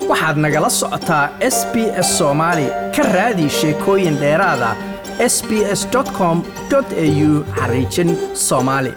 waxaad nagala socotaa s b s soomaali ka raadi sheekooyin dheeraada s b s com au xariijin soomaali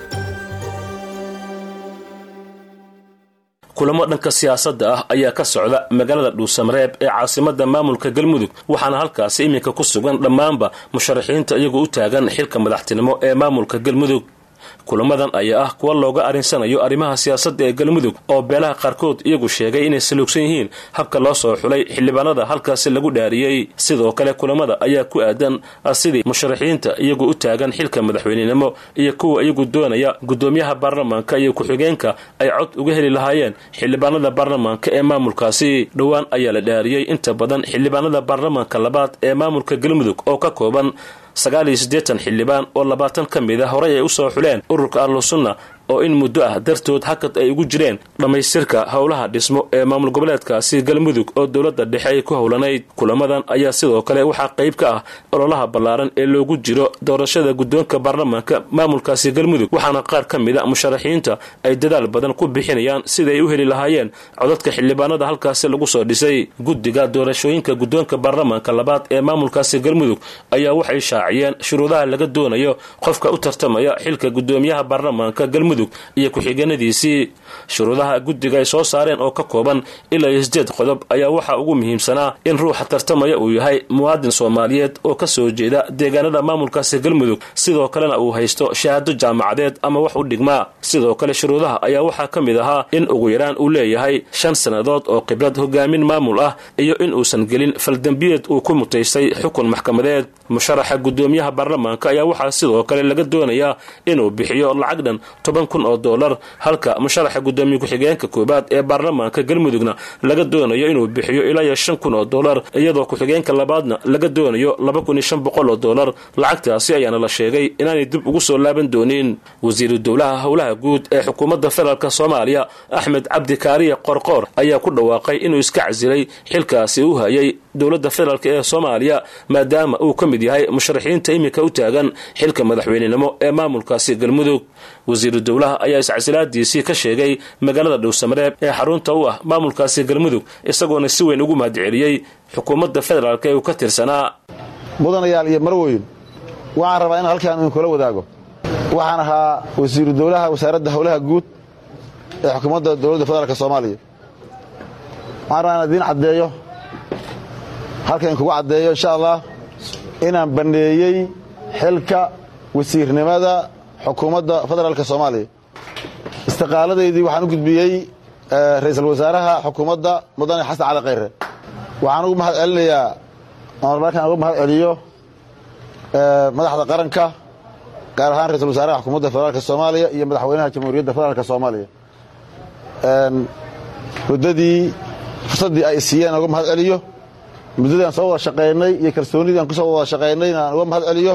kulamo dhanka siyaasadda ah ayaa ka socda magaalada dhuusamareeb ee caasimada maamulka galmudug waxaana halkaasi iminka ku sugan dhammaanba musharaxiinta iyagoo u taagan xilka madaxtinimo ee maamulka galmudug kulamadan ayaa ah kuwa looga arinsanayo arrimaha siyaasadda ee galmudug oo beelaha qaarkood iyagu sheegay inay saluugsan yihiin habka loo soo xulay xildhibaanada halkaasi lagu dhaariyey sidoo kale kulamada ayaa ku aadan sidii musharaxiinta iyagu u taagan xilka madaxweynenimo iyo kuwa iyagu doonaya guddoomiyaha baarlamaanka iyo ku-xigeenka ay cod uga heli lahaayeen xildhibaanada baarlamaanka ee maamulkaasi dhowaan ayaa la dhaariyey inta badan xildhibaanada baarlamaanka labaad ee maamulka galmudug oo ka kooban sagaal iyo siddeetan xildhibaan oo labaatan ka mid a horey ay u soo xuleen ururka ahlusunna oo in muddo ah dartood hakad ay ugu jireen dhammaystirka howlaha dhismo ee maamul goboleedkaasi galmudug oo dowladda dhexe ay ku howlanayd kulamadan ayaa sidoo kale waxaa qayb ka ah ololaha ballaaran ee loogu jiro doorashada guddoonka baarlamaanka maamulkaasi galmudug waxaana qaar ka mid a musharaxiinta ay dadaal badan ku bixinayaan siday u heli lahaayeen codadka xildhibaanada halkaasi lagu soo dhisay guddiga doorashooyinka guddoonka baarlamaanka labaad ee maamulkaasi galmudug ayaa waxay shaaciyeen shuruudaha laga doonayo qofka u tartamaya xilka guddoomiyaha baarlamaanka galmudug iyo ku-xigeenadiisii shuruudaha guddiga ay soo saareen oo ka kooban ilaa iyo sideed qodob ayaa waxaa ugu muhiimsanaa in ruuxa tartamaya uu yahay muwaadin soomaaliyeed oo ka soo jeeda deegaanada maamulkaasi galmudug sidoo kalena uu haysto shahaado jaamacadeed ama wax u dhigmaa sidoo kale shuruudaha ayaa waxaa ka mid ahaa in ugu yaraan uu leeyahay shan sannadood oo khibrad hogaamin maamul ah iyo in uusan gelin faldembiyeed uu ku mutaystay xukun maxkamadeed musharaxa guddoomiyaha baarlamaanka ayaa waxaa sidoo kale laga doonayaa inuu bixiyo lacag dhan toban kun oo dollar halka musharaxa guddoomiye ku-xigeenka koowaad ee baarlamaanka galmudugna laga doonayo inuu bixiyo ilaa iyo shan kun oo dollar iyadoo ku-xigeenka labaadna laga doonayo laba kun iyo shan boqol oo dollar lacagtaasi ayaana la sheegay inaanay dib ugu soo laaban doonin wasiiru dowlaha howlaha guud ee xukuumadda federaalk soomaaliya axmed cabdi kaariye qorqoor ayaa ku dhawaaqay inuu iska casilay xilkaasi u hayay dowladda federaalk ee soomaaliya maadaama uu ka mid yahay musharaxiinta iminka u taagan xilka madaxweynenimo ee maamulkaasi galmudug wasiiru dowlaha ayaa iscasilaadiisii ka sheegay magaalada dhowsamareeb ee xarunta u ah maamulkaasi galmudug isagoona si weyn ugu mahadceliyey xukuumadda federaalk ee uu ka tirsanaa mudanayaal iyo marwoyn waxaan rabaa in halkaan idinkula wadaago waxaan ahaa wasiiru dowlaha wasaaradda howlaha guud ee xukuumadda dowladda federaalk soomaaliya waxaan rabaa inaan idiin caddeeyo halkan idinkugu caddeeyo insha allah inaan banneeyey xilka wasiirnimada xukuumadda federaalk soomaaliya istiqaaladaydii waxaan u gudbiyey ra'iisul wasaaraha xukuumadda mudane xasan cali khayre waxaan ugu mahad celinayaa markaan uga mahad celiyo madaxda qaranka gaar ahaan ra'iisul wasaaraha xukuumadda federaalk soomaaliya iyo madaxweynaha jamhuuriyadda federaalk soomaaliya muddadii fursaddii ay siiyeen uga mahad celiyo muddadii aan soo wada shaqaynay iyo kalsoonidii aan ku soo wada shaqaynayna aan uga mahad celiyo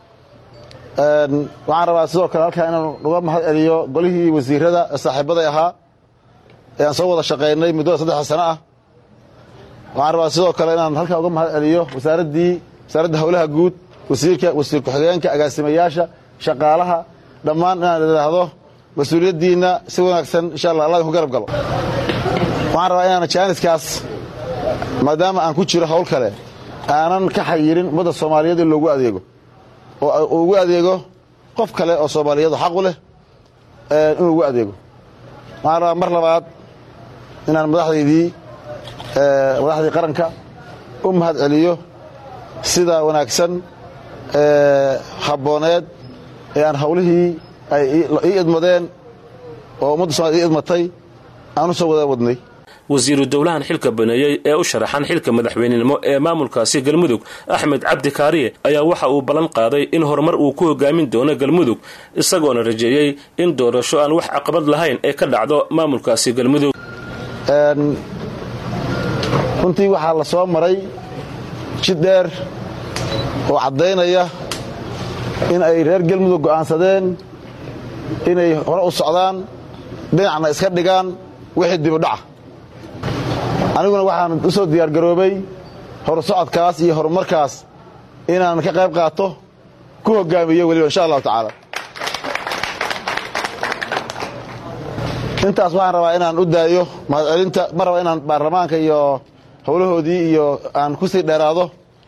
waxaan rabaa sidoo kale halkaa inaan uga mahad celiyo golihii wasiirada ee saaxiibaday ahaa ee aan soo wada shaqaynay muddada saddexda sano ah waxaan rabaa sidoo kale inaan halkaa uga mahad celiyo wasaaraddii wasaaradda howlaha guud wasiirka wasiir ku-xigeenka agaasimayaasha shaqaalaha dhammaan inaan idhaahdo mas-uuliyaddiinna si wanaagsan insha allah allah idinku garab galo waxaan rabaa inaan jaaniskaas maadaama aan ku jiro hawl kale aanan ka xayirin ummadda soomaaliyeed in loogu adeego oo uu ugu adeego qof kale oo soomaaliyeed oo xaq u leh inuu ugu adeego waxaan rabaa mar labaad inaan madaxdaydii madaxdii qaranka u mahad celiyo sida wanaagsan habbooneed ee aan hawlihii ay ii idmadeen oo ummadda somaliyed ii idmatay aan u soo wada wadnay wasiiru dowlahan xilka baneeyey ee u sharaxan xilka madaxweynenimo ee maamulkaasi galmudug axmed cabdi kaariye ayaa waxa uu ballan qaaday in horumar uu ku hogaamin doono galmudug isagoona rajeeyey in doorasho aan wax caqabad lahayn ee ka dhacdo maamulkaasi galmudug runtii waxaa la soo maray jid dheer oo caddaynaya in ay reer galmudug go'aansadeen inay hore u socdaan dhinacna iska dhigaan wixii dibudhaca aniguna waxaan u soo diyaargaroobay horusocodkaas iyo horumarkaas inaan ka qayb qaato ku hoggaamiyo weliba insha allahu tacaala intaas waxaan rabaa inaan u daayo mahadcelinta ma raba inaan baarlamaanka iyo howlahoodii iyo aan ku sii dheeraado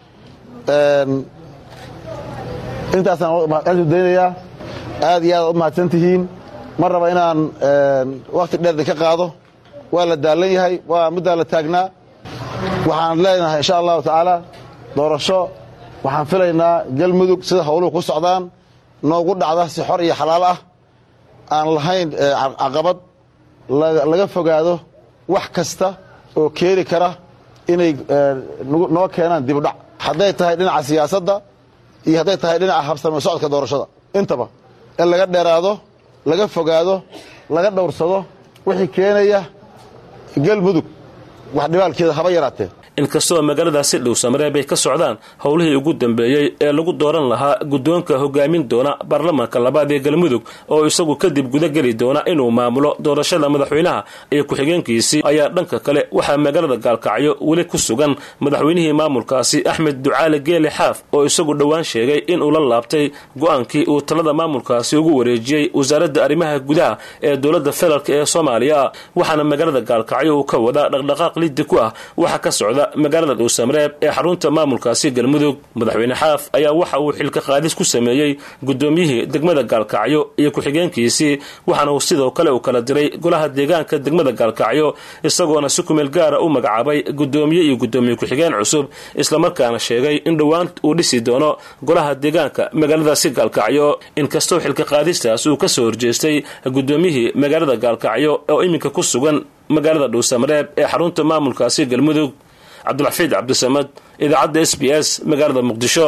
intaasaan mahadcelintu daynayaa aad iyo aad u mahadsan tihiin ma raba inaan wakhti dheer idinka qaado waa la daalan yahay waa middaa la taagnaa waxaan leenahay insha allahu tacaala doorasho waxaan filaynaa galmudug sida howluhu ku socdaan noogu dhacda si xor iyo xalaal ah aan lahayn caqabad laga fogaado wax kasta oo keeni kara inay noo keenaan dibudhac hadday tahay dhinaca siyaasadda iyo hadday tahay dhinaca habsame socodka doorashada intaba in laga dheeraado laga fogaado laga dhowrsado wixii keenaya galmudug wax dhibaalkeeda haba yaraatee inkastoo magaaladaasi dhowsamareeb ay ka socdaan howlihii ugu dambeeyey ee lagu dooran lahaa guddoonka hogaamin doona baarlamaanka labaad ee galmudug oo isagu kadib gudageli doona inuu maamulo doorashada madaxweynaha iyo ku-xigeenkiisii ayaa dhanka kale waxaa magaalada gaalkacyo weli ku sugan madaxweynihii maamulkaasi axmed ducaale geele xaaf oo isagu dhowaan sheegay inuu la laabtay go-aankii uu talada maamulkaasi ugu wareejiyey wasaaradda arrimaha gudaha ee dowladda federaalk ee soomaaliya waxaana magaalada gaalkacyo uu ka wadaa dhaqdhaqaaq liddi ku ah waxa ka socda magaalada dhuusamareeb ee xarunta maamulkaasi galmudug madaxweyne xaaf ayaa waxa uu xilka qaadis ku sameeyey guddoomiyihii degmada gaalkacyo iyo ku-xigeenkiisii waxaana uu sidoo kale uu kala diray golaha deegaanka degmada gaalkacyo isagoona si kumeel gaara u magacaabay guddoomiye iyo guddoomiye ku-xigeen cusub islamarkaana sheegay in dhowaan uu dhisi doono golaha deegaanka magaaladaasi gaalkacyo inkastoo xilka qaadistaas uu kasoo horjeestay guddoomiyihii magaalada gaalkacyo oo iminka ku sugan magaalada dhuusamareeb ee xarunta maamulkaasi galmudug cabdulxafiid cabdisamad idaacadda s b s magaalada muqdisho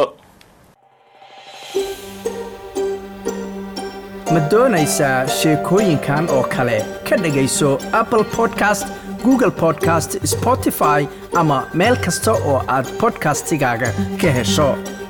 ma doonaysaa sheekooyinkan oo kale ka dhegayso apple podcast google podcast spotify ama meel kasta oo aad bodkastigaaga ka hesho